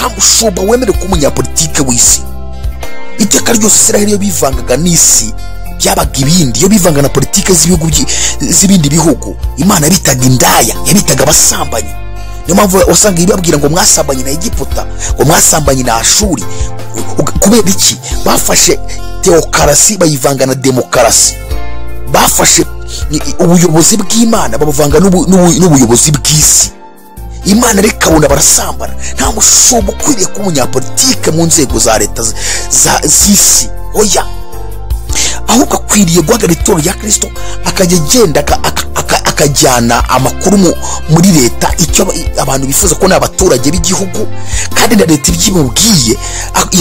mushumba wemerewe kuba umunyapolitike w'isi iteka ryose israheli iyo bivangaga n'isi byabaga ibindi iyo bivanga na politike z'ibihugu z'ibindi bihugu imana bitaga indaya yabitaga abasambanyi niyo mpamvu wasanga ibabwira ngo mwasambanye na egiputa ngo mwasambanye na ashuri kubera iki bafashe teokarasi bayivanga na demokarasi bafashe ubuyobozi bw'imana babuvanga n'ubuyobozi bw'isi imana reka abona barasambana nta mushumba ukwiriye kuba umunyapolitike mu nzego za leta z'isi oya ahubwo akwiriye guhagarara itoro rya kirisito akajya agenda akajyana amakuru muri leta icyo abantu bifuza ko ni abaturage b'igihugu kandi na leta ibyimubwiye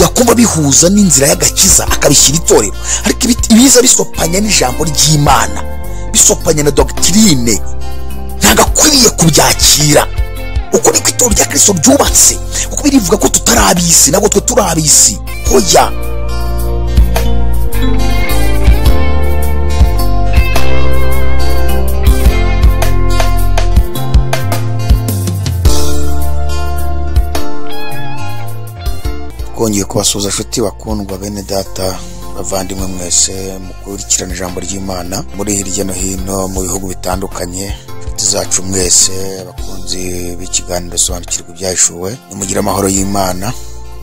yakumva bihuza n'inzira y'agakiza akabishyira itorero ariko ibiza bisopanya n'ijambo ry'imana bisopanya na dogitirine ntabwo akwiriye kubyakira uko niko itoro rya kirisito ryubatse kuko birivuga ko tutari ab'isi ntabwo twe turi ab'isi hoya twongeye kubasuhuza inshuti bakundwa bene data bavandimwe mwese mu gukurikirana ijambo ry'imana muri hirya no hino mu bihugu bitandukanye inshuti zacu mwese abakunzi b'ikiganiro sobanukirwa ibyashuwe nimugire amahoro y'imana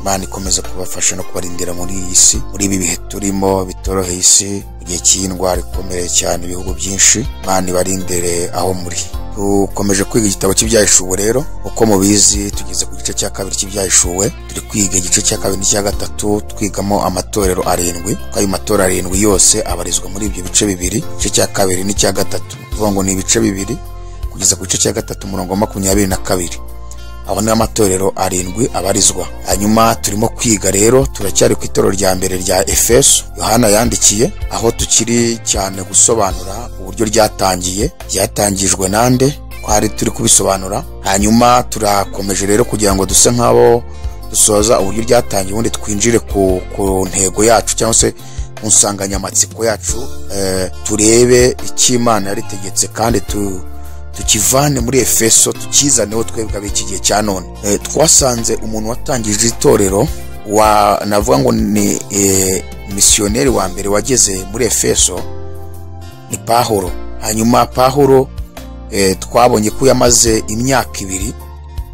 imana ikomeza kubafasha no kubarindira muri iyi si muri ibi bihe turimo bitoroheye isi mu gihe cy'indwara ikomeye cyane ibihugu byinshi imana ibarindire aho muri dukomeje kwiga igitabo cy'ibyahishuwe rero uko mubizi tugeze ku gice cya kabiri cy'ibyahishuwe turi kwiga igice cya kabiri n'icya gatatu twigamo amatorero arindwi kuko ayo matorero arindwi yose abarizwa muri ibyo bice bibiri igice cya kabiri n'icya gatatu tuvuga ngo ni ibice bibiri kugeza ku gice cya gatatu umurongo wa makumyabiri na kabiri aho ni amatorero arindwi abarizwa hanyuma turimo kwiga rero turacyari ku itorero rya mbere rya efeso yohana yandikiye aho tukiri cyane gusobanura uburyo ryatangiye ryatangijwe nande twari turi kubisobanura hanyuma turakomeje rero kugira ngo duse nk'abo dusoza uburyo ryatangiye ubundi twinjire ku ntego yacu cyangwa se mu nsanganyamatsiko yacu turebe icyo imana yaritegetse kandi tu tukivane muri efeso tukizaneho twebwe ab'iki gihe cya none twasanze umuntu watangije itorero wa navuga ngo ni misiyoneri wa mbere wageze muri efeso ni pahuro hanyuma pahuro twabonye ko yamaze imyaka ibiri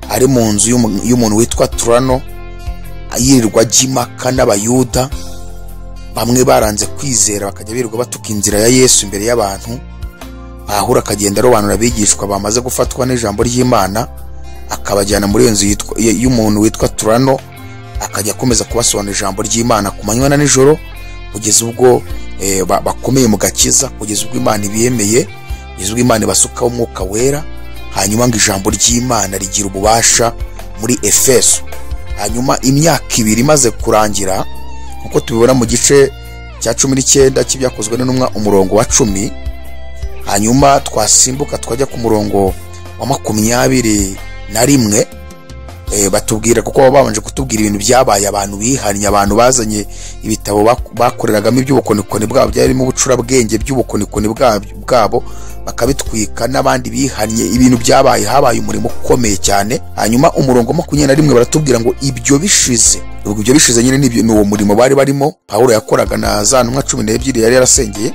ari mu nzu y'umuntu witwa turano yirirwa jimaka n'abayuda bamwe baranze kwizera bakajya birirwa batuka inzira ya yesu imbere y'abantu ahura akagenda arobanura abigishwa bamaze gufatwa n'ijambo ry'imana akabajyana muri iyo nzu y'umuntu witwa turano akajya akomeza kubasobanurira ijambo ry'imana ku manywa na nijoro kugeza ubwo bakomeye mu gakiza kugeza ubwo imana ibiyemeye kugeza ubwo imana ibasukaho umwuka wera hanyuma ngo ijambo ry'imana rigira ububasha muri efeso hanyuma imyaka ibiri imaze kurangira nk'uko tubibona mu gice cya cumi n'icyenda cy'ibyakozwe n'intumwa umurongo wa cumi hanyuma twasimbuka twajya ku murongo wa makumyabiri na rimwe batubwira kuko baba babanje kutubwira ibintu byabaye abantu bihannye abantu bazanye ibitabo bakoreragamo iby'ubukonikoni bwabo byarimo ubucurabwenge by'ubukonikoni bwabo bakabitwika n'abandi bihannye ibintu byabaye habaye umurimo ukomeye cyane hanyuma umurongo makumyabiri na rimwe baratubwira ngo ibyo bishize ibyo bishize nyine ni uwo murimo bari barimo paul yakoraga na za ntumwa cumi n'ebyiri yari yarasengeye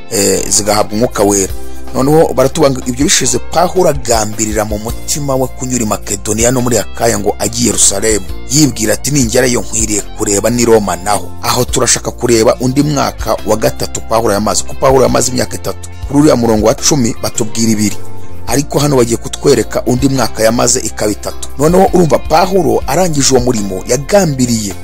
zigahabwa umwuka wera noneho baratubanga ibyo bishize pahura agambirira mu mutima we kunyura i makedoniya no muri akaya ngo ajye i yerusalemu yibwira ati ningerayo nkwiriye kureba n'i roma naho aho turashaka kureba undi mwaka wa gatatu pahura yamaze ko pahura yamaze imyaka itatu kuri uriya murongo wa cumi batubwira ibiri ariko hano bagiye kutwereka undi mwaka yamaze ikaba itatu noneho urumva pahuro arangije uwo murimo yagambiriye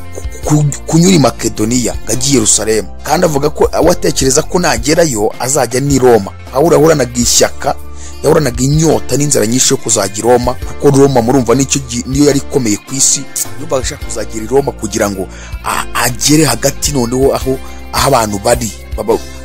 kunyura i makedoniya ngo ajye i yerusalemu kandi avuga ko atekereza ko nagerayo azajya n'i roma aho urahoranaga ishyaka yahoranaga inyota n'inzara nyinshi yo kuzajya i roma kuko roma murumva niyo yari ikomeye ku isi yumva ashaka kuzagera i roma kugira ngo agere hagati noneho aho abantu bari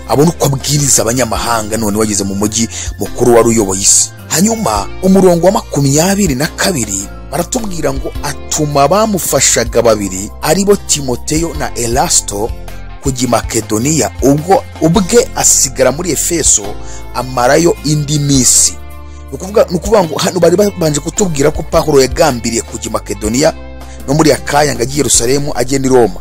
abona uko abwiriza abanyamahanga none wageze mu mujyi mukuru wari uyoboye isi hanyuma umurongo wa makumyabiri na kabiri baratubwira ngo atuma bamufashaga babiri aribo timoteyo na elasito kujya i makedoniya ubwo ubwe asigara muri efeso amarayo indi minsi ni ukuvuga ngo hano bari babanje kutubwira ko pahuro yagambiriye kujya i makedoniya no muri akanya ngo ajye i Yerusalemu agenda i Roma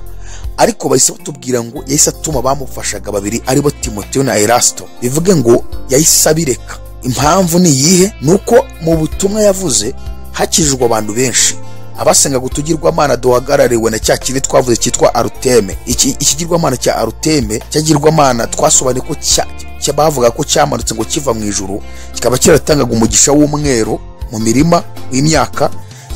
ariko bahise batubwira ngo yahise atuma abamufashaga babiri aribo timoteyo na erasito bivuge ngo yahise abireka impamvu ni iyihe ni uko mu butumwa yavuze hakijijwe abantu benshi abasenga utugirwamana duhagarariwe na cya kintu twavuze cyitwa aruteme iki ikigirwamana cya aruteme cyagirwamana twasobanuye ko cya bavuga ko cyamanutse ngo kiva mu ijuru kikaba cyaratangaga umugisha w'umweru mu mirima w'imyaka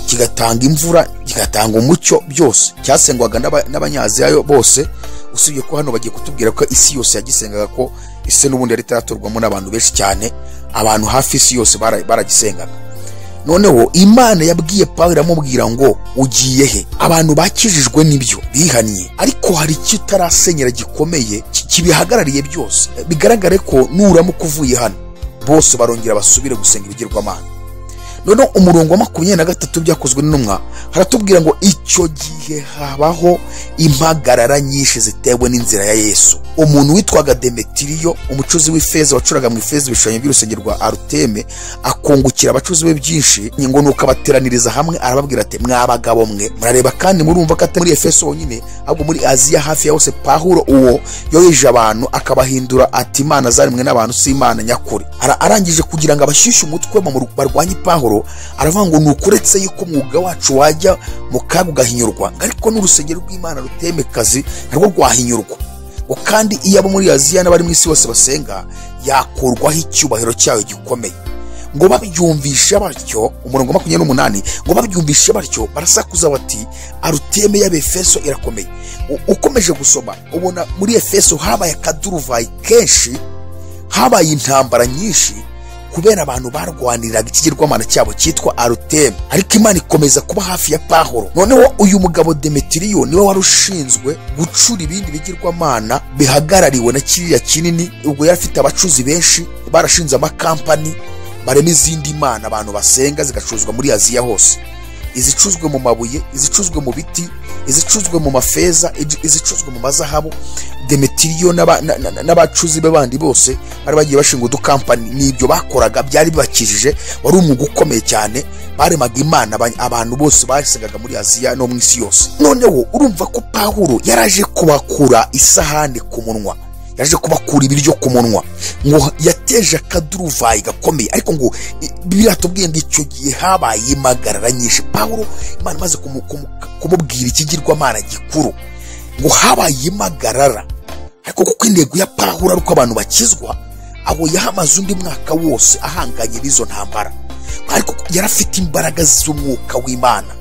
kigatanga imvura kigatanga umucyo byose cyasengwaga n'abanyaziya bose usibye ko hano bagiye kutubwira ko isi yose yagisengaga ko ese n'ubundi yari itaraturwamo n'abantu benshi cyane abantu hafi isi yose baragisengaga noneho imana yabwiye paul iramubwira ngo ugiye he abantu bakijijwe n'ibyo bihannye ariko hari icyo utarasenyera gikomeye kibihagarariye byose bigaragare ko nuramuka uvuye hano bose barongera basubire gusenga ibigirwamana noneho umurongo wa makumyabiri na gatatu byakozwe n'intumwa haratubwira ngo icyo gihe habaho impagarara nyinshi zitewe n'inzira ya yesu umuntu witwaga demetiriyo umucuzi w'ifeza wacuraga mu ifeza ibishushanyo by'urusenge rwa aruteme akungukira abacuzi be byinshi ngo nuko abateraniriza hamwe arababwira ati mwa bagabo mwe murareba kandi murumva ko atari muri efeso honyine ahubwo muri aziya hafi ya hose pahuro uwo yoheje abantu akabahindura ati imana zaremwe n'abantu si imana nyakuri arangije kugira ngo abashyushye umutwe barwanye pahuro aravuga ngo ni ukuretse yuko umwuga wacu wajya mu kaga ugahinyurwa ariko n'urusengero rw'imana rutemekazi narwo rwahinyurwa ngo kandi iyo abo muri aziya n'abari mu isi bose basenga yakurwaho icyubahiro cyayo gikomeye ngo babyumvishe batyo umurongo wa makumyabiri n'umunani ngo babyumvishe batyo barasakuza bati aruteme y'abefeso irakomeye ukomeje gusoma ubona muri efeso habaye akaduruvayi kenshi habaye intambara nyinshi kubera abantu barwaniraga ikigirwamana cyabo cyitwa arutemu ariko imana ikomeza kuba hafi ya pahoro noneho uyu mugabo demetiriyo niwe wari ushinzwe gucura ibindi bigirwamana bihagarariwe na kiriya kinini ubwo yari afite abacuzi benshi barashinze amakampani barema izindi mana abantu basenga zigacuruzwa muri aziya hose izicuzwe mu mabuye izicuzwe mu biti izicuzwe mu mafeza izicuzwe mu mazahabu demetiriyo n'abacuzi be bandi bose bari bagiye bashinga udukampani n'ibyo bakoraga byari bibakijije wari umwuga ukomeye cyane baremaga imana abantu bose basengaga muri aziya no mu isi yose noneho urumva ko pawuro yaraje kubakura isahani ku munwa yaje kubakura ibiryo ku munwa ngo yateje akaduruvayi gakomeye ariko ngo biratubwiye ngo icyo gihe habaye impagarara nyinshi pawuro imana imaze kumubwira ikigirwamana gikuru ngo habaye impagarara ariko kuko intego ya pawuro ari uko abantu bakizwa abo yahamaze undi mwaka wose ahanganye n'izo ntambara ariko yari afite imbaraga z'umwuka w'imana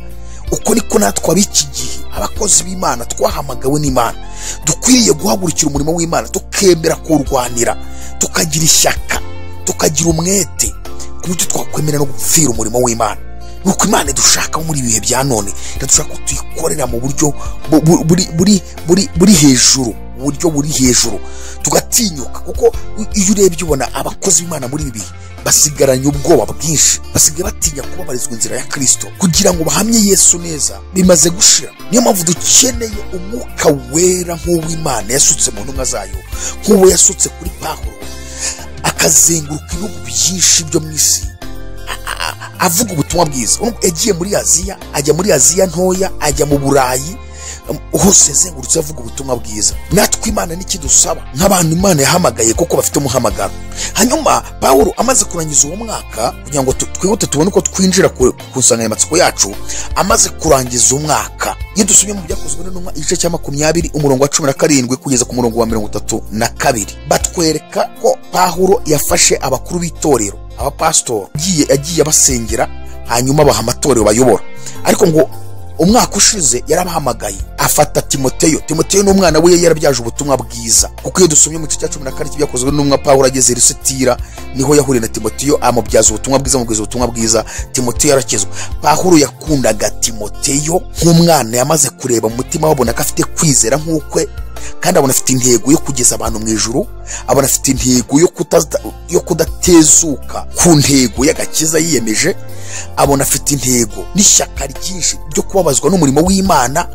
uko niko natwe ab'iki gihe abakozi b'imana twahamagawe n'imana dukwiriye guhagurukira umurimo w'imana tukemera kuwurwanira tukagira ishyaka tukagira umwete ku buryo twakwemera no gupfira umurimo w'imana nuko imana idushaka muri ibihe bya none dushaka ko tuyikorera mu buryo buri hejuru buryo buri hejuru tugatinyuka kuko iyo urebye ubona abakozi b'imana muri ibi bihe basigaranye ubwoba bwinshi basigaye batinya kubabarizwa inzira ya kirisito kugira ngo bahamye yesu neza bimaze gushira niyo mpamvu dukeneye umwuka wera nk'uw'imana yasutse mu ntumwa zayo nk'uwo yasutse kuri pahuro akazenguruka ibihugu byinshi byo mu isi avuga ubutumwa bwiza yagiye muri aziya ajya muri aziya ntoya ajya mu burayi hose yazengurutse avuga ubutumwa bwiza natwe imana n'ikidusaba nk'abantu imana yahamagaye kuko bafite umuhamagaro hanyuma paul amaze kurangiza uwo mwaka kugira ngo twihute tubone uko twinjira ku nsanganyamatsiko yacu amaze kurangiza umwaka iyo dusubye mu byakozwe n'intumwa igice cya makumyabiri umurongo wa cumi na karindwi kugeza ku murongo wa mirongo itatu na kabiri batwereka ko paul yafashe abakuru b'itorero abapasitori yagiye abasengera hanyuma baha amatorero bayobora ariko ngo umwaka ushize yarabahamagaye afata timoteyo timoteyo ni umwana we yarabyaje ubutumwa bwiza kuko iyo dusomye mu gice cya cumi na kane byakozwe n'umwa paul ageze rusitira niho yahuriye na timoteyo amubyaza ubutumwa bwiza amubwiza ubutumwa bwiza timoteyo yarakizwa paul yakundaga timoteyo nk'umwana yamaze kureba mu mutima abona ko afite kwizera nk'ukwe kandi abona afite intego yo kugeza abantu mu ijuru abona afite intego yo kudatezuka ku ntego y'agakiza yiyemeje abona afite intego n'ishyaka ryinshi ryo kubabazwa n'umurimo w'imana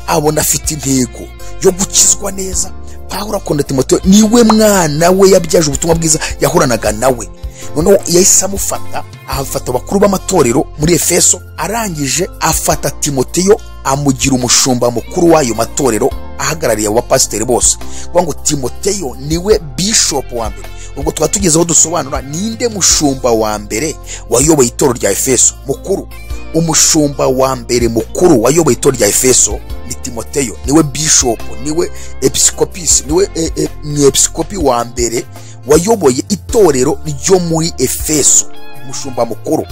abona afite intego yo gukizwa neza pahura akunda timoteyo niwe mwana we yabyaje ubutumwa bwiza yahoranaga nawe noneho yahise amufata ahafata abakuru b'amatorero muri efeso arangije afata timoteyo amugira umushumba mukuru w'ayo matorero ahagarariye abo bapasiteri bose kuvuga ngo timoteyo niwe bishopu wa mbere ubwo tuba tugeze aho dusobanura ninde mushumba wa mbere wayoboye itorero rya efeso mukuru umushumba wa mbere mukuru wayoboye itorero rya efeso ni timoteyo niwe bishopu niwe episikopisi niwe e, e, ni episikopi wa mbere wayoboye itorero ryo muri efeso umushumba mukuru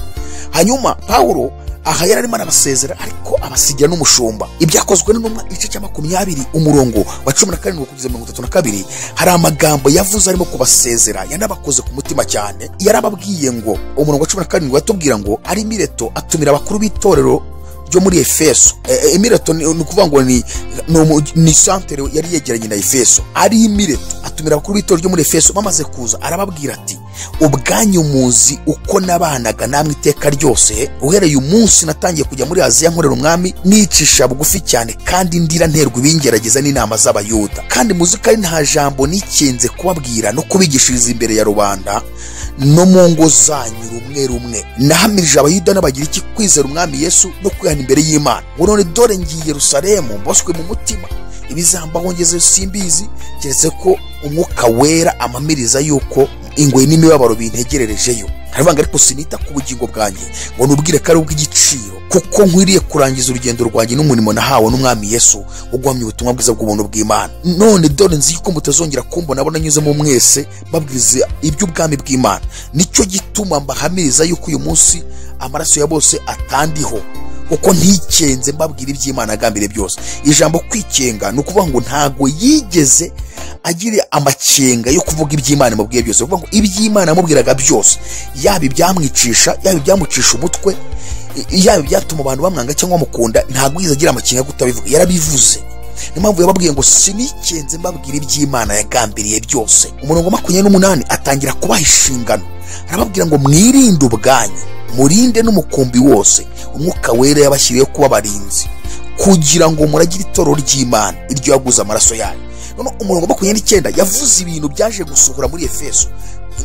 hanyuma pawulo aha yari arimo arabasezera ariko abasigira n'umushumba ibyakozwe n'intumwa igice cya makumyabiri umurongo wa cumi na karindwi kugeza mirongo itatu na kabiri hari amagambo yavuze arimo kubasezera yanabakoze ku mutima cyane yarababwiye ngo umurongo wa cumi na karindwi watubwira ngo ari mireto atumira abakuru b'itorero ryo muri efeso E- e- emireto ni ni ukuvuga ngo ni ni umu- ni santere yari yegeranye na efeso ari imireto atumira abakuru b'itorero ryo muri efeso bamaze kuza arababwira ati ubwanyu muzi uko nabanaga namwe iteka ryose uhereye umunsi natangiye kujya muri aziya nkorera umwami nicisha bugufi cyane kandi ndira nterwa ibingerageza n'inama z'abayuda kandi muzi ko ari nta jambo nikinze kubabwira no kubigishiriza imbere ya rubanda no mu ngo zanyu rumwe rumwe nahamirije abayuda n'abagiriki kwizera umwami yesu no kwihana imbere y'imana ngo none dore ngiye yerusalemu mboswe mu mutima ibizambaho ngeze simbizi keretse ko umwuka wera amamiriza yuko ingoyi n'imibabaro bintegererejeyo aravuga ariko sinita ku bugingo bwanjye ngo nubwire ko ari ubw'igiciro kuko nkwiriye kurangiza urugendo rwanjye n'umurimo nahawe n'umwami yesu wo guhamya ubutumwa bwiza bw'ubuntu bw'imana none dore nzi yuko mutazongera kumbona abona nyuzemo mwese babwiriza iby'ubwami bw'imana nicyo gituma mbahamiriza yuko uyu munsi amaraso ya bose atandiho kuko ntikenze mbabwira iby'imana agambire byose ijambo kwikenga ni ukuvuga ngo ntago yigeze agira amakenga yo kuvuga iby'imana amubwiye byose kuvuga ngo iby'imana yamubwiraga byose yaba ibyamwicisha yaba ibyamucisha umutwe i- yaba ibyatuma abantu bamwanga cyangwa bamukunda ntago yigeze agira amakenga yo kutabivuga yarabivuze niyo mpamvu yababwiye ngo sinikenze mbabwira iby'imana yagambiriye byose umurongo wa makumyabiri n'umunani atangira kubaha inshingano arababwira ngo mwirinde ubwanyu murinde n'umukumbi wose umwuka wera yabashyiriyeho kuba abarinzi kugira ngo muragire itoro ry'imana iryo yaguze amaraso yayo noneho umurongo wa makumyabiri n'icyenda yavuze ibintu byaje gusohora muri efeso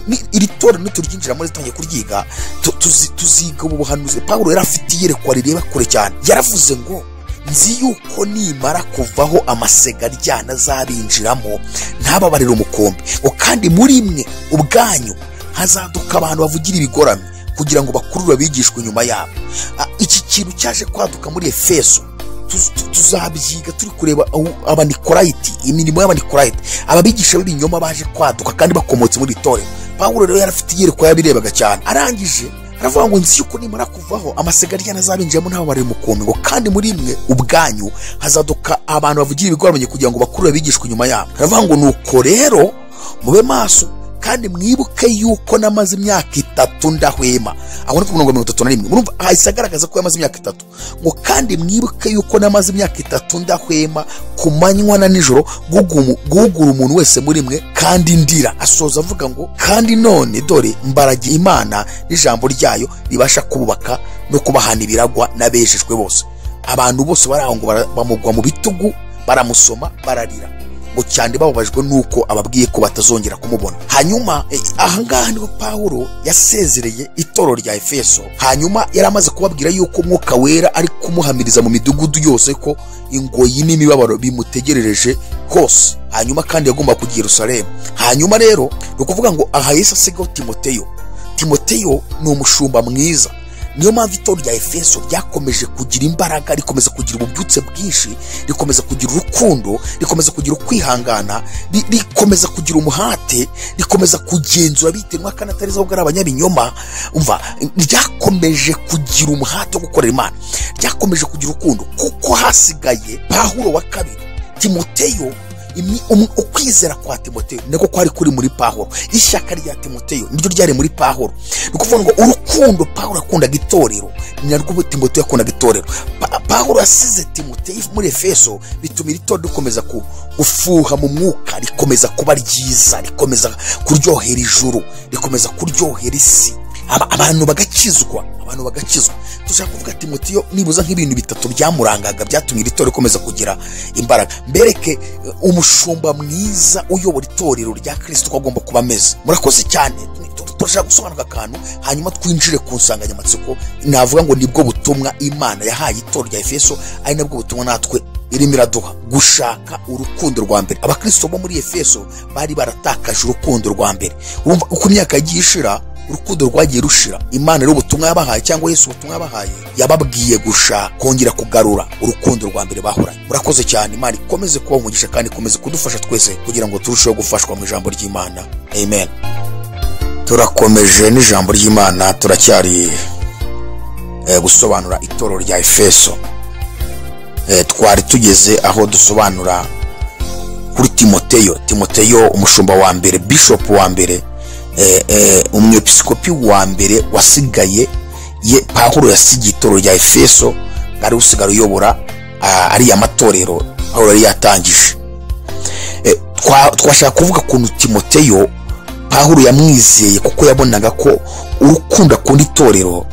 ni- iri tora nituryinjira muri tangiye kuryiga tu- tuzi- tuziga ubu buhanuzi pawulo yari afite iyerekwa rireba kure cyane yaravuze ngo nzi yuko nimara kuvaho amasega aryana azabinjiramo ntababarire umukombe ngo kandi muri mwe ubwanyu hazaduka abantu bavugira ibigoramye kugira ngo bakurure abigishwa inyuma yabo Ah, iki kintu cyaje kwaduka muri efeso tuz- tu- tuzabyiga turi kureba aho abanikolayiti imirimo y'abanikolayiti ababigisha b'ibinyoma baje kwaduka kandi bakomotse muri itorero pawulo rero yari afite iyerekwa yabirebaga cyane arangije aravuga ngo nzi yuko nimara kuvaho amasegariya azabinjiramo n'ababarira umukombe ngo kandi muri mwe ubwanyu hazaduka abantu bavugira ibigoranye kugira ngo bakurure abigishwa inyuma yabo aravuga ngo nuko rero mube maso kandi mwibuke yuko namaze imyaka itatu ndahwema aho ni ku mirongo mirongo itatu na rimwe murumva ahise agaragaza ko yamaze imyaka itatu ngo kandi mwibuke yuko namaze imyaka itatu ndahwema ku manywa na nijoro gugumu- guhugura umuntu wese muri mwe kandi ndira asoza avuga ngo kandi none dore mbaragiye imana n'ijambo ryayo ribasha kububaka no kubahana ibiragwa n'abejejwe bose abantu bose bari aho ngo bara- bamugwa mu bitugu baramusoma bararira ngo cyane bababajwe nuko ababwiye ko batazongera kumubona hanyuma eh, ahangaha niho pawulo yasezereye itorero rya efeso hanyuma yari amaze kubabwira yuko umwuka wera ari kumuhamiriza mu midugudu yose ko ingoyi n'imibabaro bimutegerereje hose hanyuma kandi yagomba kujya i yerusalemu hanyuma rero ni ukuvuga ngo aha yesu asigaho timoteyo timoteyo ni umushumba mwiza niyo mpamvu itorero rya efeso ryakomeje kugira imbaraga rikomeza kugira ububyutse bwinshi rikomeza kugira urukundo rikomeza kugira ukwihangana ri- rikomeza kugira umuhate rikomeza kugenzura biterwa kandi atari zo bwari abanyabinyoma umva ryakomeje kugira umuhate wo gukorera imana ryakomeje kugira urukundo kuko hasigaye pahuro wa kabiri timoteyo imi- um- ukwizera kwa timoteyo niko kwari kuri muri pahoro ishyaka rya timoteyo niryo ryari muri pahoro ni ukuvuga ngo urukundo pahoro yakundaga itorero ni narwo timoteyo yakundaga itorero Pa- pahoro yasize timoteyo muri efeso bituma iri torero rikomeza ku- gufuha mu mwuka rikomeza kuba ryiza rikomeza kuryohera ijuru rikomeza kuryohera isi Aba- abantu bagakizwa abantu abantu bagakizwa dushaka kuvuga timotiyo nibuza nk'ibintu bitatu byamurangaga byatumye iri torero rikomeza kugira imbaraga mbereke eh, umushumba mwiza uyobora itorero rya kirisito uko agomba kuba ameze murakoze cyane turashaka gusobanura akantu hanyuma twinjire ku nsanganyamatsiko navuga ngo nibwo butumwa imana yahaye itorero rya efeso ari nabwo butumwa natwe irimo iraduha gushaka urukundo rwa mbere abakristo bo muri efeso bari baratakaje urukundo rwa mbere Urumva uko imyaka yagiye ishira urukundo rwagiye rushira imana rero ubutumwa yabahaye cyangwa yesu ubutumwa yabahaye yababwiye gushaka kongera kugarura urukundo rwa mbere bahoranye murakoze cyane imana ikomeze kuba umugisha kandi ikomeze kudufasha twese kugira ngo turusheho gufashwa mu ijambo ry'imana amen turakomeje n'ijambo ry'imana turacyari eh, gusobanura itorero rya efeso Eh, twari tugeze aho dusobanura kuri timoteyo timoteyo umushumba wa mbere bishop wa mbere eh, eh, umwepiskopi wa mbere wasigaye ye pawulo yasigiye itorero rya efeso ari usigara uyobora ah, ariya matorero pawulo yari yatangije Eh, twa- twashaka kuvuga ukuntu timoteyo pawulo yamwizeye kuko yabonaga ko urukundo akunda itorero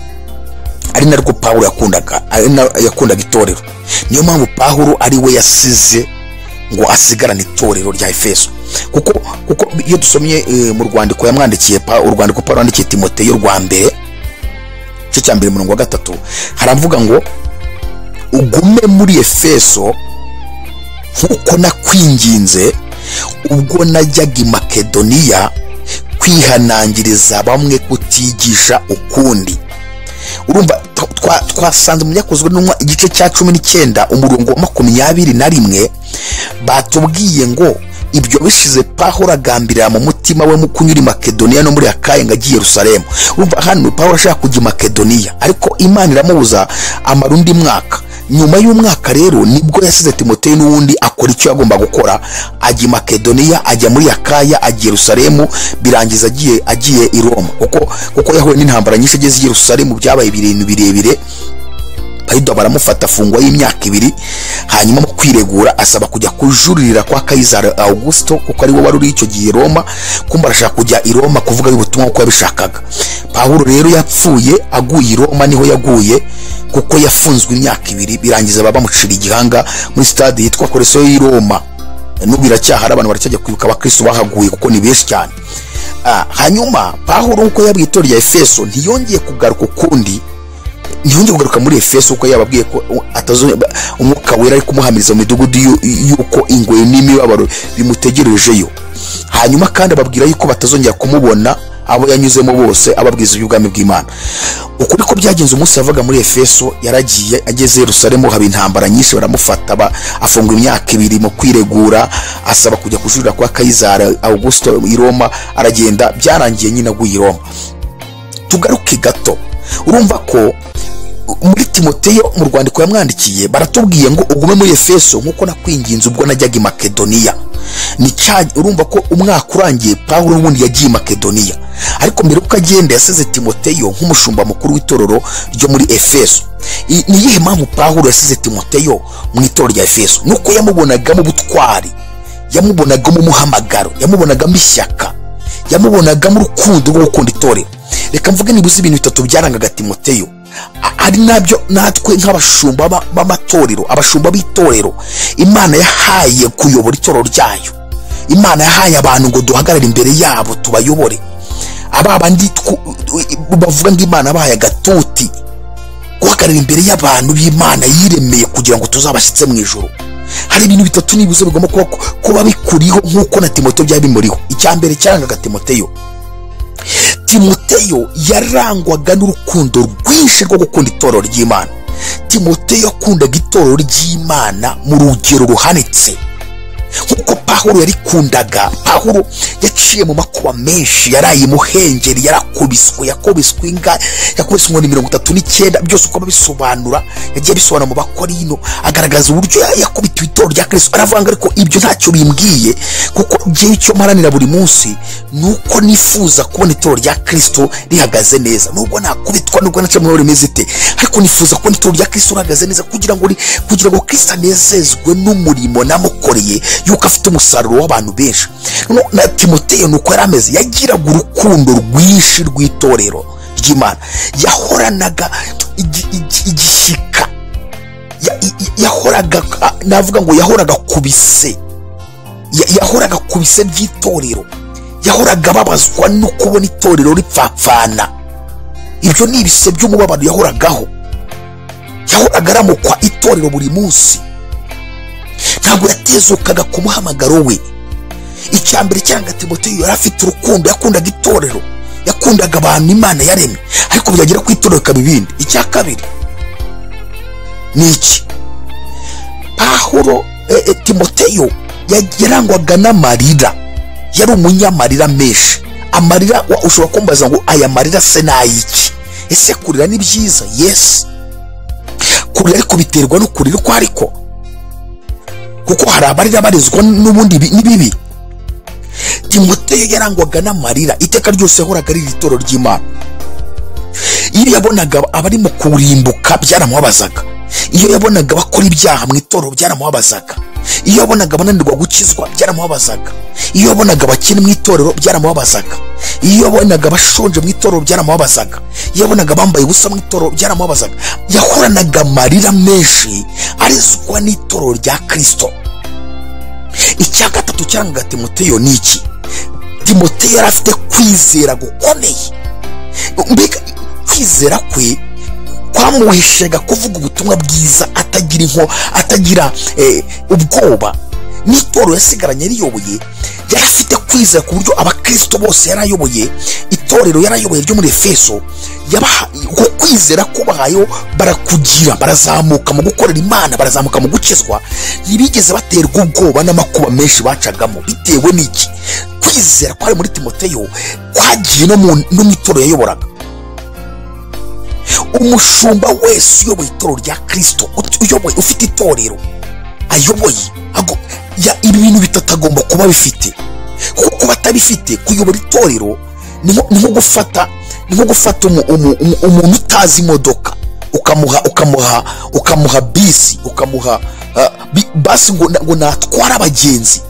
ari narwo pawulo yakundaga ari na- yakundaga itorero niyo mpamvu pawulo ari we yasize ngo asigarane itorero rya efeso kuko kuko iyo dusomye eh, mu rwandiko yamwandikiye Pa- urwandiko pawulo yandikiye timoteyo rwa mbere igice cya mbere umurongo wa gatatu haravuga ngo ugume muri efeso nk'uko nakwinginze ubwo najyaga i makedoniya kwihanangiriza bamwe kutigisha ukundi urumva twa- twa- twasanze mu byakozwe n'umwa igice cya cumi n'icyenda umurongo wa makumyabiri na rimwe batubwiye ngo ibyo bishize pahora agambirira mu mutima we mu kunyura i makedoniya no muri akaye ngo ajye i yerusalemu urumva hano pahora ashaka kujya i makedoniya ariko imana iramubuza amara undi mwaka nyuma y'umwaka rero nibwo yasize timoteyo n'uwundi akora icyo yagomba gukora ajya i makedoniya ajya muri akaya ajya i yerusalemu birangiza agiye agiye i roma kuko kuko yahuye n'intambara nyinshi ageze i yerusalemu byabaye ibintu birebire payido baramufata afungwa y'imyaka ibiri hanyuma mu kwiregura asaba kujya kujuririra kwa kayizari augusito kuko ari we wari uri icyo gihe i roma kumba arashaka kujya i roma kuvuga ubutumwa uko yabishakaga pawulo rero yapfuye aguye i roma niho yaguye kuko yafunzwe imyaka ibiri birangiza baba bamucira igihanga muri sitade yitwa koreso y'i roma n'ubu iracyahari abantu baracyajya kwibuka abakristo bahaguye kuko ni benshi cyane Ah, hanyuma pawulo nk'uko yabwiye itorero rya efeso ntiyongeye kugaruka ukundi ntiyongeye kugaruka muri efeso kuko yababwiye ko atazo umwuka wera ari kumuhamiriza mu midugudu y'u- y'uko ingoyi n'imibabaro bimutegerejeyo hanyuma kandi ababwira yuko batazongera kumubona abo yanyuzemo bose ababwiza iby'ubwami bw'imana ukuri ko byagenze umunsi yavaga muri efeso yaragiye ageze i yerusalemu haba intambara nyinshi baramufata ba- afungwa imyaka ibiri mu kwiregura asaba kujya kujurira kwa kayizari augusito i roma aragenda byarangiye nyine aguye i roma tugaruke gato urumva ko muri timoteyo mu rwandiko yamwandikiye baratubwiye ngo ugume muri efeso nk'uko nakwinginze ubwo najyaga i makedoniya ni cya urumva ko umwaka urangiye pawulo n'ubundi yagiye i makedoniya ariko mbere yuko agenda yasize timoteyo nk'umushumba mukuru w'itorero ryo muri efeso I- ni iyihe mpamvu pawulo yasize timoteyo mu itorero rya efeso ni uko yamubonagamo ubutwari yamubonagamo umuhamagaro yamubonagamo ishyaka yamubonagamo urukundo rwo gukunda itorero reka mvuge nibuze ibintu bitatu byarangaga timoteyo A- ari nabyo natwe nk'abashumba ba- b'amatorero abashumba b'itorero imana yahaye kuyobora itorero ryayo imana yahaye abantu ngo duhagarare imbere yabo tubayobore aba bandi twu- bavuga ngo imana yabahaye agatuti guhagarara imbere y'abantu b'imana yiremeye kugira ngo tuzabashyitse mu ijoro hari ibintu bitatu nibuze bigomba kuba, kuba bikuriho nk'uko na timoteyo byari bimuriho icya mbere cyarangaga timoteyo timoteyo yarangwaga n'urukundo rwinshi rwo gukunda itorero ry'imana timoteyo yakundaga itorero ry'imana mu rugero ruhanitse nk'uko pahuro yarikundaga pahuro yaciye mu makuba menshi yaraye imuhengeri yarakubiswe yakubiswe inga yakubiswe inkoni mirongo itatu n'icyenda byose uko abisobanura yagiye abisobanura mu bakorino agaragaza uburyo ya- yakubitiwe itorero rya kristo aravuga ngo ariko ibyo ntacyo bimbwiye kuko njyewe icyo mparanira buri munsi ni uko nifuza kubona itorero rya kristo rihagaze neza nubwo nakubitwa nubwo naca mu rimeze ite ariko nifuza kubona itorero rya kristo rihagaze neza kugira ngo ri- kugira ngo kristo anezezwe n'umurimo namukoreye yuko afite umusaruro w'abantu benshi Noneho na timoteyo ni uko yari ameze yagiraga urukundo rwinshi rw'itorero ry'imana yahoranaga igi- igi- igishyika Ya- i- i- yahoraga navuga ngo yahoraga kubise yahoraga ku bise by'itorero yahoraga ababazwa no kubona itorero ripfapfana ibyo ni ibise by'umubabaro yahoragaho yahoraga aramukwa itorero buri munsi ntabwo yatezukaga ku muhamagaro we icya mbere cyangwa timoteyo yari afite urukundo yakundaga itorero yakundaga abantu imana yaremye ariko byagera ku itorero ikaba ibindi icya kabiri ni iki pahuro eh, eh, timoteyo ya- yarangwaga n'amarira yari umunyamarira menshi amarira wa- ushobora kumbaza ngo aya marira se ni ayiki ese kurira ni byiza yesi kurira ariko biterwa no kurira uko ariko kuko hari abarira barizwa n'ubundi bi- ni bibi timoteyo yarangwaga n'amarira iteka ryose yahoraga ari itoro ry'imana iyo yabonaga abari mu kurimbuka byaramubabazaga iyo yabonaga abakora ibyaha mu itorero byaramubabazaga iyo yabonaga abananirwa gukizwa byaramubabazaga iyo yabonaga abakene mu itorero byaramubabazaga iyo yabonaga abashonje mu itorero byaramubabazaga iyo yabonaga abambaye ubusa mu itorero byaramubabazaga yahoranaga amarira menshi arizwa n'itorero rya kirisito icya gatatu cyangwa timoteyo ni iki timoteyo yari afite kwizera gukomeye mbega kwizera kwe kwamuheshaga kuvuga ubutumwa bwiza atagira inko atagira eh, ubwoba n'itorero yasigaranye riyoboye yari afite kwizera ku buryo abakristo bose yari ayoboye itorero yari ayoboye ryo muri efeso yabaha- uko kwizera kubahayeho barakugira barazamuka mu gukorera imana barazamuka mu gukizwa ntibigeze baterwa ubwoba n'amakuba menshi bacagamo bitewe n'iki kwizera kwari muri timoteyo kwagiye no mu no mu itorero yayoboraga umushumba wese uyoboye itorero rya kirisito ut- uyoboye ufite itorero ayoboye ago- ya- ibi bintu bitatu agomba kuba abifite kuko kuba atabifite kuyobora itorero ni nko ni nko gufata ni nko gufata umu- umu- umu- umuntu utazi imodoka ukamuha ukamuha ukamuha bisi ukamuha ah, bi- basi ngo na- ngo natware abagenzi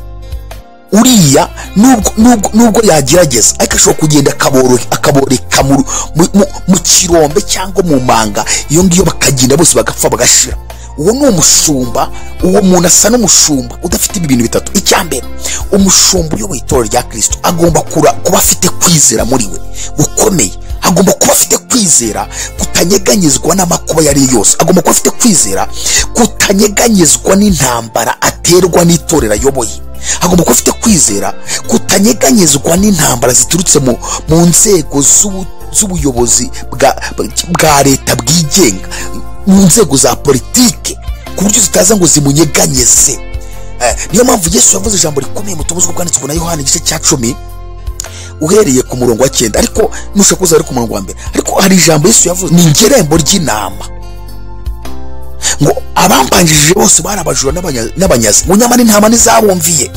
uriya nubwo nubwo nubwo yagerageza ariko ashobora kugenda akaboro- akaboreka mu, mu- mu, mu kirombe cyangwa mu manga iyo ngiyo bakagenda bose bagapfa bagashira uwo ni umushumba uwo muntu asa n'umushumba udafite ibi bintu bitatu icya mbere umushumba uyoboye itorero rya kirisito agomba kura- kuba afite kwizera muri we gukomeye agomba kuba afite kwizera kutanyeganyezwa n'amakuba yari yose agomba kuba afite kwizera kutanyeganyezwa n'intambara aterwa n'itorero ayoboye agomba kuba afite kwizera kutanyeganyezwa n'intambara ziturutse mu, mu nzego z'ubu- z'ubuyobozi bwa, bwa leta bwigenga mu nzego za politike ku buryo zitaza ngo zimunyeganyeze Eh, niyo mpamvu yesu yavuze ijambo rikomeye mu tubuzwa bwanditswe na yohani igice cya cumi uhereye ku murongo wa cyenda ariko nushaka kuza ari ku murongo wa mbere ariko hari ijambo yesu yavuze ni ingerembo ry'intama ngo abambanjirije bose bari abajura n'abanya- n'abanyazi ngo nyamara intama ntizabumviye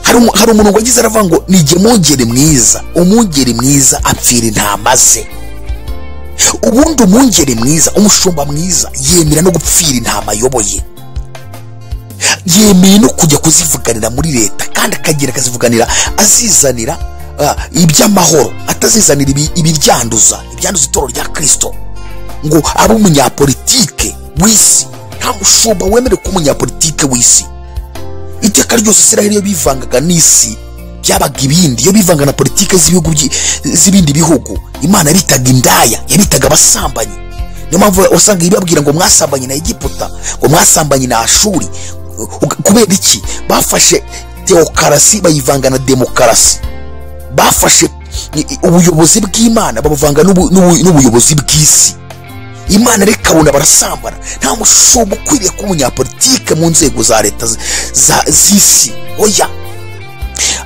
hari umu- hari umuntu wagize aravuga ngo nijye mungeri mwiza umungeri mwiza apfira intama ze ubundi umungeri mwiza umushumba mwiza yemera no gupfira intama ayoboye yemeye no kujya kuzivuganira muri leta kandi akagera akazivuganira azizanira ah, iby'amahoro atazizanira ibi- ibiryanduza ibyanduza itoro rya kirisito ngo abe umunyapolitike w'isi nta mushumba wemerewe kuba umunyapolitike w'isi iteka ryose isiraheli iyo bivangaga n'isi byabaga ibindi iyo bivanga na politike z'ibihugu byi- z'ibindi bihugu imana bitaga indaya yabitaga abasambanyi niyo mpamvu wasanga ibabwira ngo mwasambanye na egiputa ngo mwasambanye na ashuri Uga- kubera iki bafashe teokarasi bayivanga na demokarasi bafashe i- i- ubuyobozi bw'imana babuvanga n'ubu- n'ubu- n'ubuyobozi bw'isi imana reka abona barasambana nta mushumba ukwiriye kuba umunyapolitike mu nzego za leta z- za- z'isi oya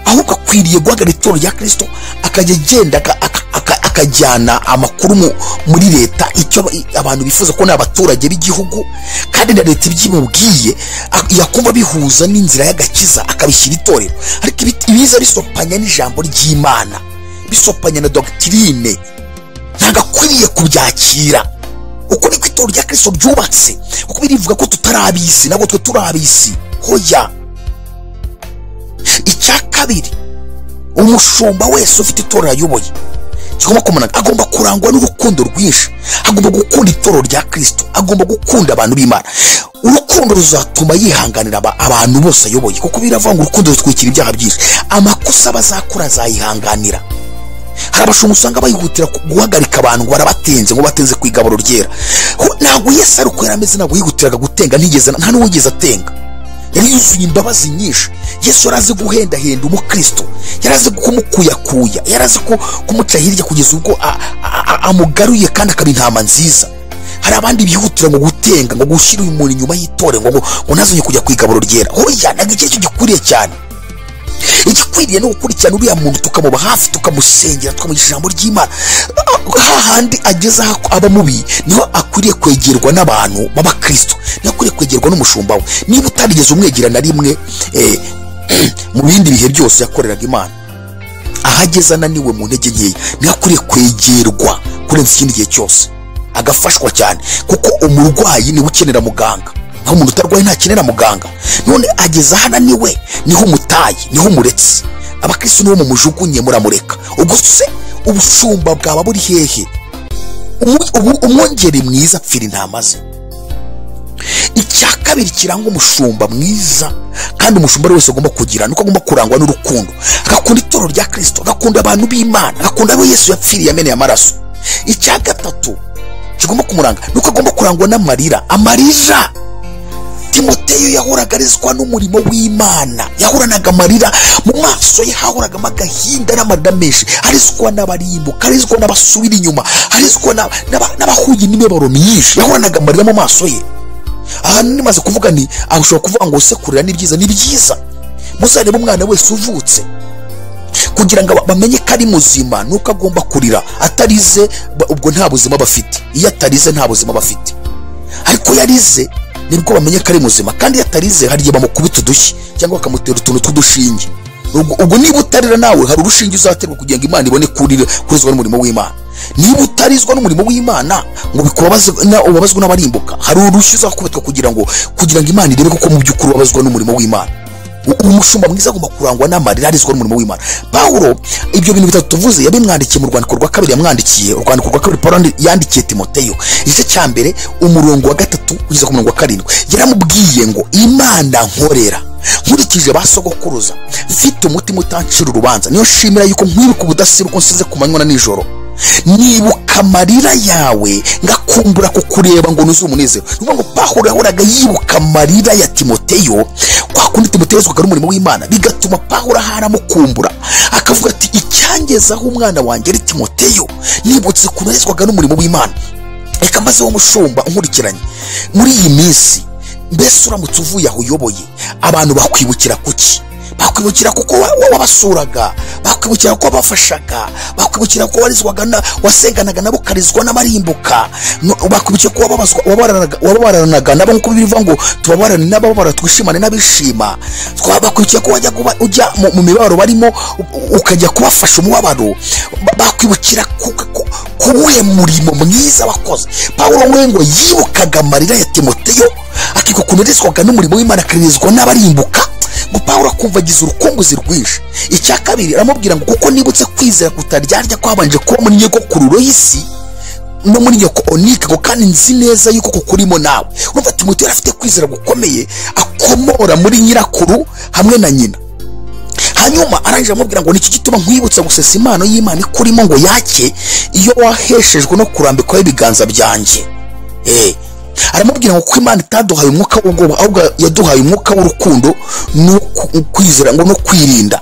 ahubwo akwiriye guhagarara itorero rya kirisito akajya agenda aka- aka- aka- akajyana amakuru mu- muri leta icyo aba- i- abantu bifuza ko ni abaturage b'igihugu kandi na leta ibyimubwiye ak- yakumva bihuza n'inzira y'agakiza akabishyira itorero ariko ibi- ibiza bisopanya n'ijambo ry'imana bisopanya na dogitirine ntabwo akwiriye kubyakira uko niko itorero rya kirisito ryubatse kuko birivuga ko tutari ab'isi ntabwo twe turi ab'isi hoya icya kabiri umushumba wese ufite itorero ayoboye kigomba kumanana agomba kurangwa n'urukundo rwinshi agomba gukunda itorero rya kirisito agomba gukunda abantu b'imana urukundo ruzatuma yihanganira aba- abantu bose ayoboye kuko biravanga urukundo rutwikira ibyaha byinshi amakosa bazakora azayihanganira hari abashumba usanga bayihutira ku- guhagarika abantu ngo barabatenze ngo batenze ku igaburo ryera Ho, ntabwo yesu ari uko yari ameze ntabwo yihutiraga gutenga ntigeze nta n'uwigeze atenga yari yuzuye imbabazi nyinshi yesu yari azi guhendahenda umukristo yari azi kumukuyakuya yari azi ku- kumuca hirya kugeza ubwo a- a- a- amugaruye kandi akaba intama nziza hari abandi bihutira ngo gutenga ngo gushyira uyu muntu inyuma y'itore ngo ngo ngo ntazongere kujya ku igaburo ryera hoya ntabwo iki aricyo gikwiriye cyane igikwiriye ni ugukurikirana uriya muntu tukamuba hafi tukamusengera tukamugisha ijambo ry'imana hahandi ageze aho aba mubi niho akwiriye kwegerwa n'abantu b'abakristo niho akwiriye kwegerwa n'umushumba we niba utarigeze umwegera na rimwe eh, mu bindi bihe byose yakoreraga imana aho ageze ananiwe mu ntege nkeya niho akwiriye kwegerwa kurenza ikindi gihe cyose agafashwa cyane kuko umurwayi niwe ukenera muganga naho umuntu utarwaye ntakenera muganga none ageze aho ananiwe niho umutaye niho umuretse abakristo nibo mumujugunye muramureka ubwo se ubushumba bwaba buri hehe Umu- umu- umwungeri mwiza apfira intama ze icya kabiri kiranga umushumba mwiza kandi umushumba ari wese agomba kugira nuko agomba kurangwa n'urukundo agakunda itoro rya kirisito agakunda abantu b'imana agakunda abo yesu yapfiriye ameneye amaraso icya gatatu kigomba kumuranga nuko agomba kurangwa n'amarira amarira timoteyo yahoraga arizwa n'umurimo w'imana yahoranaga amarira mu maso ye hahoragamo agahinda n'amarira menshi arizwa n'abarimbuka arizwa n'abasubira inyuma arizwa n'aba- n'aba- n'abahuye n'imibabaro myinshi yahoranaga amarira mu maso ye ahantu nimaze kuvuga ni aho ushobora kuvuga ngo se kurira ni byiza ni byiza muzarebe umwana wese uvutse kugira ngo aba- bamenye ko ari muzima nuko agomba kurira atarize ba- ubwo nta buzima bafite iyo atarize nta buzima bafite ariko iyo arize nibwo bamenye ko ari muzima kandi iyo atarize hari igihe bamukubita udushyi cyangwa bakamutera utuntu tw'udushinge ubwo ubwo niba utarira nawe hari urushinge uzaterwa kugira ngo imana ibone kurira kurizwa n'umurimo w'imana niba utarizwa n'umurimo w'imana ngo bikubabaze na- ubabazwe n'abarimbuka hari urushyi uzakubitwa kugira ngo kugira ngo imana irebe koko mu by'ukuri ubabazwa n'umurimo w'imana U- umushumba mwiza agomba kurangwa n'amarira arizwa n'umurimo w'imana pawulo ibyo bintu bitatu tuvuze yabimwandikiye mu rwandiko rwa kabiri yamwandikiye urwandiko rwa kabiri pawulo yandi- yandikiye timoteyo igice cya mbere umurongo wa gatatu kugeza ku murongo wa karindwi yaramubwiye ngo imana nkorera nkurikije ba sogokuruza mfite umutima utancira urubanza niyo nshimira yuko nkwibuka ubudasiba uko nsize ku manywa na nijoro nibuka amarira yawe ngakumbura kukureba ngo nuzuye umunezero ni ukuvuga ngo pawulo yahoraga yibuka amarira ya timoteyo kwa kundi timoteyo yazwaga n'umurimo w'imana bigatuma pawulo ahari amukumbura akavuga ati icyangezaho umwana wanjye ari timoteyo nibutse ukuntu yazwaga n'umurimo w'imana reka maze wo mushumba unkurikiranye muri iyi minsi mbese uramutse uvuye aho uyoboye abantu bakwibukira kuki bakwibukira kuko wa- wa- wabasuraga bakwibukira ko wabafashaga bakwibukira ko warizwaga na- wasenganaga nabo ukarizwa n'abarimbuka No- bakwibukira ko wababazwa- wababaranaga- wababaranaga nabo nk'uko bivuga ngo tubabarane n'ababara twishimane n'abishima Twa- bakwibukira ko wajya kuba- ujya mu- mu mibabaro barimo u- ukajya kubafasha umubabaro Ba- bakwibukira ku- ku- kuwuhe murimo mwiza wakoze pawulo we ngo yibukaga amarira ya timoteyo akiko ukuntu yarizwaga n'umurimo w'imana akarezwa n'abarimbuka ngo pawulo akumva agize urukunguzi rwinshi icya kabiri aramubwira ngo kuko nibutse kwizera kutaryarya kwabanje kuba muri nyogokururo y'isi no muri nyoko onike ngo kandi nzi neza yuko kuko urimo nawe urumva timoteyo yari afite kwizera gukomeye akomora muri nyirakuru hamwe na nyina hanyuma arangije amubwira ngo nicyo gituma nkwibutsa gusesa impano y'imana ikurimo ngo yake iyo waheshejwe no kurambikwaho ibiganza byanjye Eh, aramubwira ngo kuko imana itaduhaye umwuka w'ubwoba ahubwo yaduhaye umwuka w'urukundo no ku- kwizera ngo no kwirinda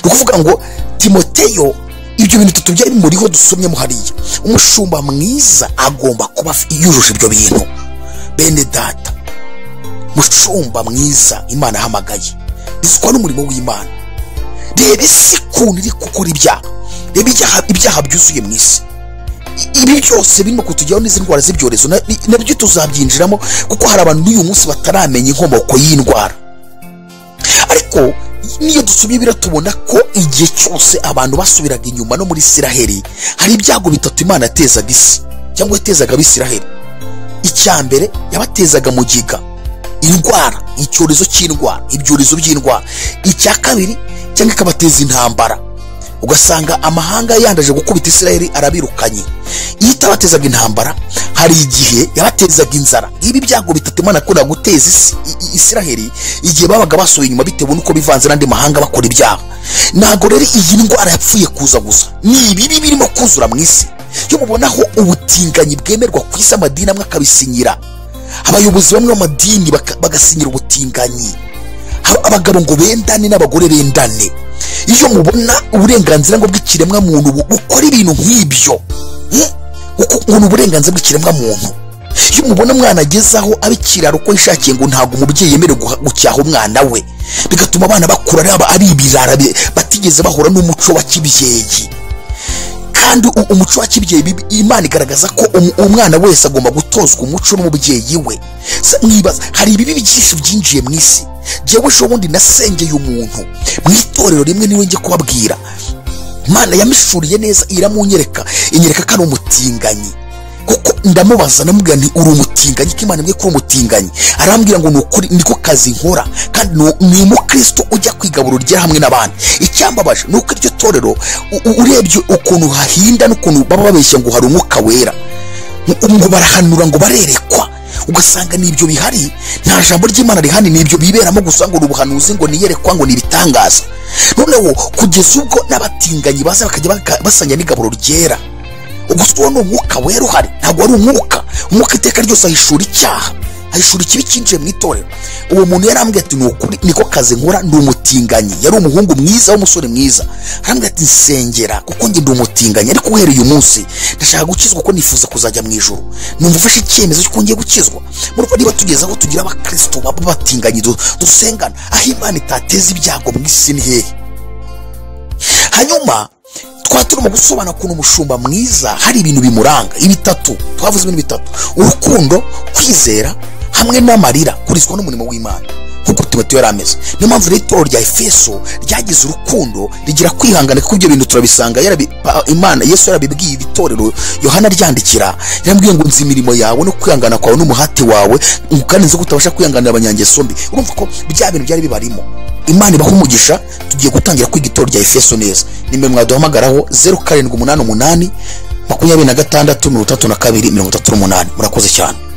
ni ukuvuga ngo timoteyo ibyo bintu bitatu byari bimuriho dusomyemo hariya umushumba mwiza agomba kuba af- yujuje ibyo bintu bene data mushumba mwiza imana ahamagaye bizwa n'umurimo w'imana reba isi ukuntu iri gukora ibyaha reba ibyaha- ibyaha byuzuye mu isi ibi byose birimo kutujyaho n'izi ndwara z'ibyorezo na- ni- nabyo tuzabyinjiramo kuko hari abantu n'uyu munsi bataramenya inkomoko y'indwara ariko niyo dusomye biriya tubona ko igihe cyose abantu basubiraga inyuma no muri isiraheli hari ibyago bitatu imana yatezaga isi cyangwa yatezaga abisiraheli icya mbere yabatezaga mugiga indwara icyorezo cy'indwara ibyorezo by'indwara icya kabiri cyangwa ikabateza intambara ugasanga amahanga yandaje gukubita israel arabirukanye iyo itabatezaga intambara hari igihe yabatezaga inzara ibi byago bitatu imana akunda guteza isi i- i- israheli igihe babaga basuye inyuma bitewe n'uko bivanze n'andi mahanga bakora ibyaha ntabwo rero iyi ndwara yapfuye kuza gusa ni ibibi birimo kuzura mu isi iyo mubonaho ubutinganyi bwemerwa ku isi amadini amwe akabisinyira abayobozi bamwe b'amadini baka- bagasinyira ubutinganyi Aba- abagabo ngo bendane n'abagore bendane iyo mubona uburenganzira ngo bw'ikiremwa muntu bu- bukora ibintu nk'ibyo hmm? Uku- ngo ni uburenganzira bw'ikiremwa muntu iyo mubona umwana ageze aho aba ikiraro uko yishakiye ngo ntabwo umubyeyi yemerewe guha- gucyaha umwana we bigatuma abana bakura ari aba- ari ibirara bi- batigeze bahura n'umuco wa kibyeyi kandi u- umuco wa kibyeyi bibi- imana igaragaza ko um- umwana wese agomba gutozwa umuco n'umubyeyi we Se- mwibaza hari ibibi byinshi byinjiye mu isi jyewe ejo bundi nasengeye umuntu mu itorero rimwe niwe njye kubabwira imana yamishuriye neza iramunyereka inyereka ko ari umutinganyi kuko ndamubaza namubwira nti uri umutinganyi ko imana imwe kuri umutinganyi arambwira ngo ni ukuri niko kazi nkora kandi ni- ni umukristo ujya kwigaburira urya hamwe n'abandi icyambabaje ni uko iryo torero u- u- urebye ukuntu hahinda n'ukuntu baba babeshya ngo hari umwuka wera ngo- ngo barahanura ngo barerekwa ugasanga ni ibyo bihari nta jambo ry'imana rihani ni ibyo biberamo gusa ngo ni ubuhanuzi ngo niyerekwa ngo ni ibitangaza noneho kugeza ubwo n'abatinganyi baza bakajya baka- basanya n'igaburo ryera gusa uwo ni umwuka wera uhari ntabwo wari umwuka umwuka iteka ryose ahishura icyaha ahishura ikibi cyinjiye mu itorero uwo muntu yarambwiye ati ni ukuri niko kazi nkora ni umutinganyi yari umuhungu mwiza w'umusore mwiza arambwira ati nsengera kuko njye ndi umutinganyi ariko uhereye uyu munsi ndashaka gukizwa kuko nifuza kuzajya mu ijoro numva ufashe icyemezo cy'uko ngiye gukizwa murumva niba tugeze aho tugira abakristo baba batinganye du- dusengana aho imana itateza ibyago mu isi ni hehe hanyuma twaba turimo gusobanura ukuntu umushumba mwiza hari ibintu bimuranga ibitatu twavuze ibintu bitatu urukundo kwizera hamwe n'amarira kurizwa n'umurimo w'imana nk'uko timoteyo yari ameze niyo mpamvu rero itorero rya efeso ryagize urukundo rigira kwihangana kuko ibyo bintu turabisanga yarabi- pa- imana yesu yarabibwiye ibitorero yohana aryandikira yarambwiye ngo nzi imirimo yawe no kwihangana kwawe n'umuhati wawe ngo kandi nzi ko utabasha kwihanganira abanyangeso mbi urumva ko bya bintu byari bibarimo imana ibaha umugisha tugiye gutangira kwiga itorero rya efeso neza nimero mwaduhamagaraho zeru karindwi umunani umunani makumyabiri na gatandatu mirongo itatu na kabiri mirongo itatu n'umunani murakoze cyane